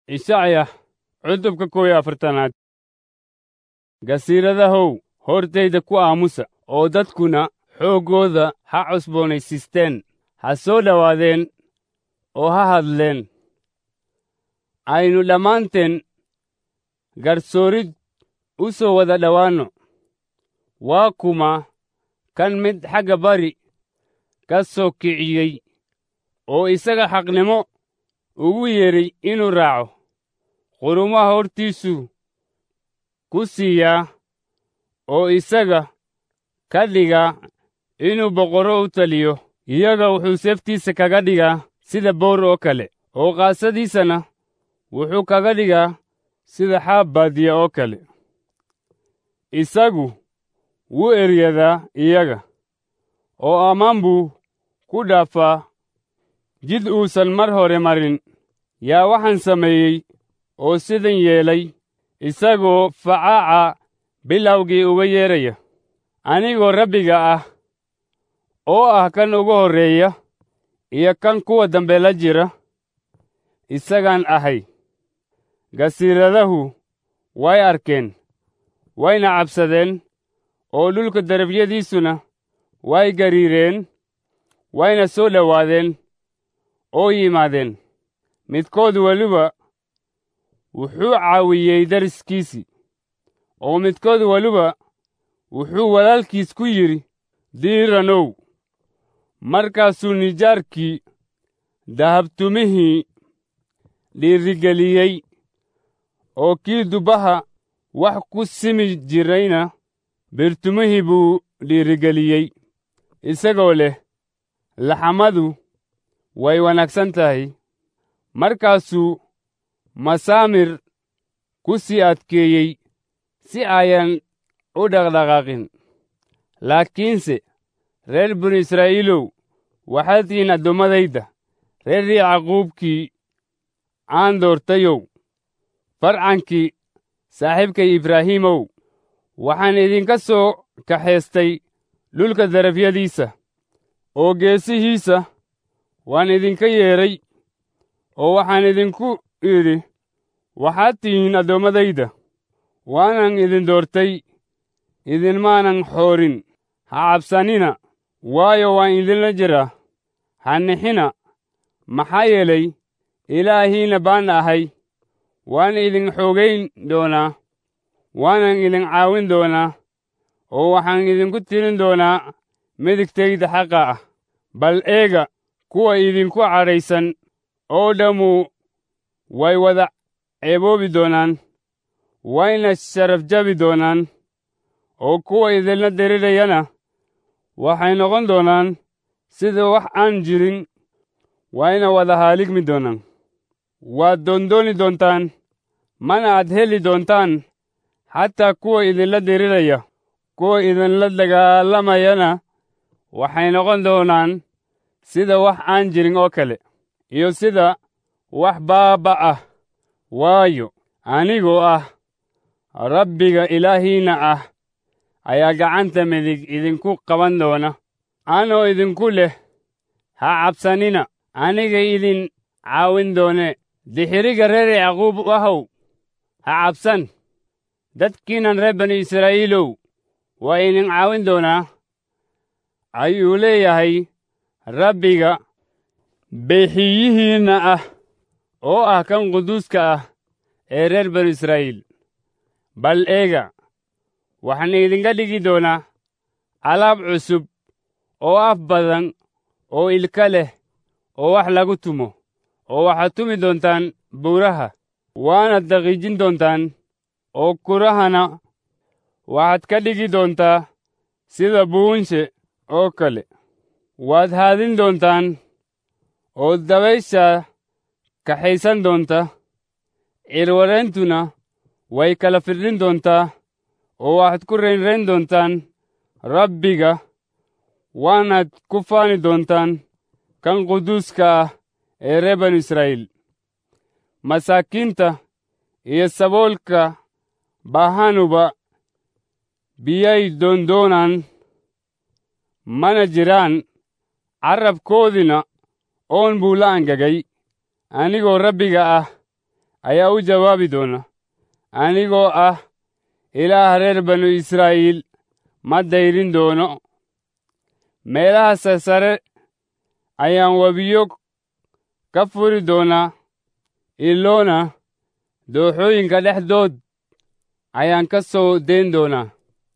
ishacya cutubka kow iyo afartanaad gasiiradahow hortayda ku aamusa oo dadkuna xooggooda ha cusboonaysiisteen ha soo dhowaadeen oo ha hadleen aynu dhammaanteen garsoorid u soo wada dhowaanno waa kuma kan mid xagga bari ka soo kiciyey oo isaga xaqnimo ugu yeedhay inuu raaco qurumaha hortiisuu ku siiyaa oo isaga ka dhigaa inuu boqorro u taliyo iyaga wuxuu seeftiisa kaga dhigaa sida boor oo kale oo qaasadiisana wuxuu kaga dhigaa sida xaab baadiya oo kale isagu wuu eryadaa iyaga oo ammaan buu ku dhaafaa jid uusan mar hore marin yaa waxaan sameeyey oo sidan yeelay isagoo facaaca bilowgii uga yeedhaya anigoo rabbiga ah oo ah kan ugu horreeya iyo kan kuwa dambe la jira isagaan ahay gasiiradahu way arkeen wayna cabsadeen oo dhulka darabyadiisuna way gariireen wayna soo dhowaadeen oo yimaadeen midkood weliba wuxuu caawiyey dariskiisii oo midkood weliba wuxuu walaalkiis ku yidhi diiranow markaasuu nijaarkii dahabtumihii dhiirigeliyey oo kii dubbaha wax ku simi jirayna birtumihii buu dhiirigeliyey isagoo leh laxamadu way wanaagsan tahay markaasuu masaamir ku sii adkeeyey si ayan u dhaqdhaqaaqin laakiinse reer binu israa'iilow waxaad tihiin addoommadayda reer yacquubkii aan doortayow farcankii saaxiibkay ibraahiimow waxaan idinka soo kaxaystay dhulka darafyadiisa oo geesihiisa waan idinka yeedhay oo waxaan idinku idhi waxaad tihiin addoommadayda waanan idin doortay idinmaanan xoorin ha cabsanina waayo waan idinla jiraa ha nixina maxaa yeelay ilaahiina baan ahay waan idin xoogayn doonaa waanan idin caawin doonaa oo waxaan idinku tirin doonaa midigtayda xaqa ah bal eega kuwa idinku cadhaysan oo dhammu way wada ceeboobi doonaan wayna sharaf jabi doonaan oo kuwa idinla dirirayana waxay noqon doonaan sida wax aan jirin wayna wada haaligmi doonaan waad doondooni doontaan mana aad heli doontaan xataa kuwa idinla diriraya kuwa idinla dagaalamayana waxay noqon doonaan sida wax aan jirin oo kale iyo sida wax baaba ah waayo anigoo ah rabbiga ilaahiinna ah ayaa gacanta midig idinku qaban doona anoo idinku leh ha cabsanina aniga idin caawin doone dixiriga reer yacquub ahow ha cabsan dadkiinan reer bani israa'iilow waa idin caawin doonaa ayuu leeyahay rabbiga beexiyihiinna ah oo ah kan quduuska ah ee reer banu israa'iil bal eega waxaan idinka dhigi doonaa alaab cusub oo af badan oo ilka leh oo wax lagu tumo oo waxaad tumi doontaan buuraha waana daqiijin doontaan oo kurahana waxaad ka dhigi doontaa sida buunshe oo kale waad haadin doontaan oo dabaysha kaxaysan doonta cirwareentuna way kala firdhin doontaa oo waxaad ku raynrayn doontaan rabbiga waanaad ku faani doontaan kan quduuska ah ee reer banu israa'iil masaakiinta iyo saboolka baahanuba biyay doondoonaan mana jiraan carrabkoodina oon buu la angagay anigoo rabbiga ah ayaa u jawaabi doona anigoo ah ilaah reer banu israa'iil ma dayrin doono meelaha sarsare ayaan webiyo ka furi doonaa iloona dooxooyinka dhexdood ayaan ka soo dayn doonaa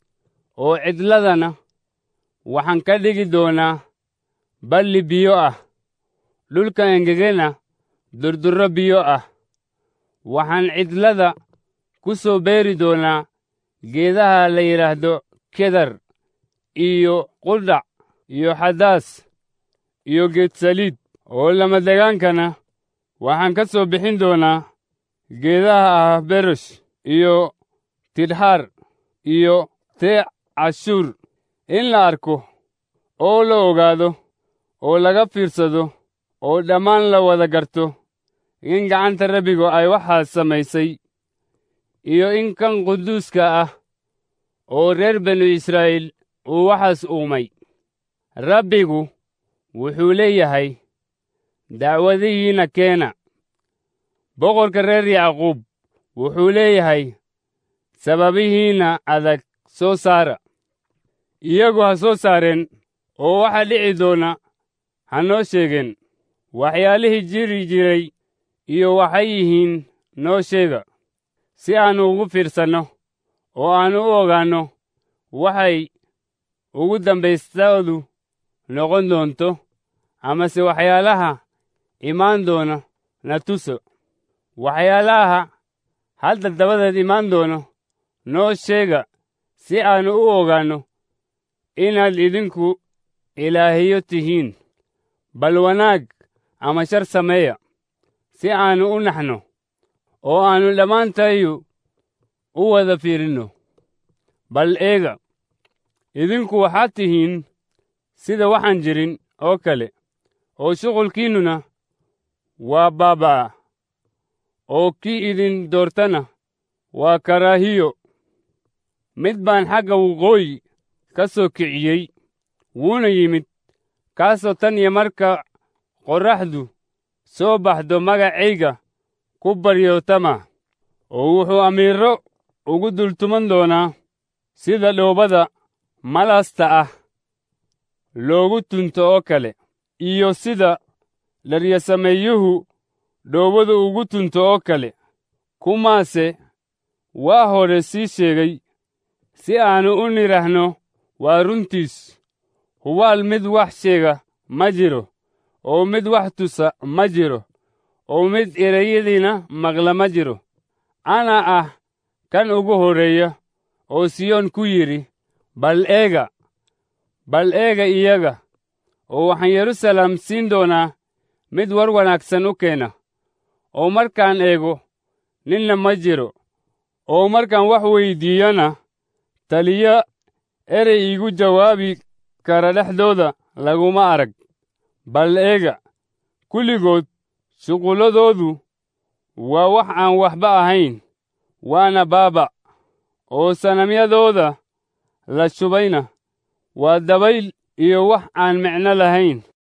oo cidladana waxaan ka dhigi doonaa balli biyo ah dhulka engegena durdurro biyo ah waxaan cidlada ku soo beeri doonaa geedaha la yidhaahdo kedar iyo quldhac iyo xadaas iyo geed saliid oo lamadegaankana waxaan ka soo bixin doonaa geedaha ah berosh iyo tidxaar iyo tee cashuur in la arko oo la ogaado oo laga fiirsado oo dhammaan la wada garto in gacanta rabbigu ay waxaas samaysay iyo in kan quduuska ah oo reer banu israa'iil uu waxaas uumay rabbigu wuxuu leeyahay dacwadihiinna keena boqorka reer yacquub wuxuu leeyahay sababihiinna adag soo saara iyagu ha soo saareen oo waxa dhici doona ha noo sheegeen waxyaalihii jiri jiray iyo waxay yihiin noo sheega si aannu ugu fiirsanno oo aannu u ogaanno waxay ugu dambaystoodu noqon doonto amase waxyaalaha imaan doona na tuso waxyaalaha hadda dabadeed imaan doono noo sheega si aannu u ogaanno inaad idinku ilaahiyo tihiin bal wanaag ama shar sameeya si aannu u naxno oo aannu dhammaantayu u wada fiirinno bal eega idinku waxaad tihiin sida waxaan jirin oo kale oo shuqulkiinnuna waa baaba'a oo kii idin doortana waa karaahiyo mid baan xagga waqooyi ka soo kiciyey wuuna yimid kaasoo tan iyo marka qorraxdu soo baxdo magacayga ku baryootama oo wuxuu amiirro ugu dultuman doonaa sida dhoobada malasta ah loogu tunto oo kale iyo sida dharyasameeyuhu dhoobada ugu tunto oo kale kumaase waa hore sii sheegay si aannu u nidhaahno waa runtiis hubaal mid wax sheega ma jiro oo mid wax tusa ma jiro oo mid ereyadiina maqla ma jiro anaa ah kan ugu horreeya oo siyoon ku yidhi bal eega bal eega iyaga oo waxaan yeruusaalem siin doonaa mid war wanaagsan u keena oo markaan eego ninna ma jiro oo markaan wax weyddiiyana taliyo erey iigu jawaabi kara dhexdooda laguma arag bal eega kulligood shuqulladoodu waa wax aan waxba ahayn waana baaba oo sanamyadooda la shubayna waa dabayl iyo wax aan micno lahayn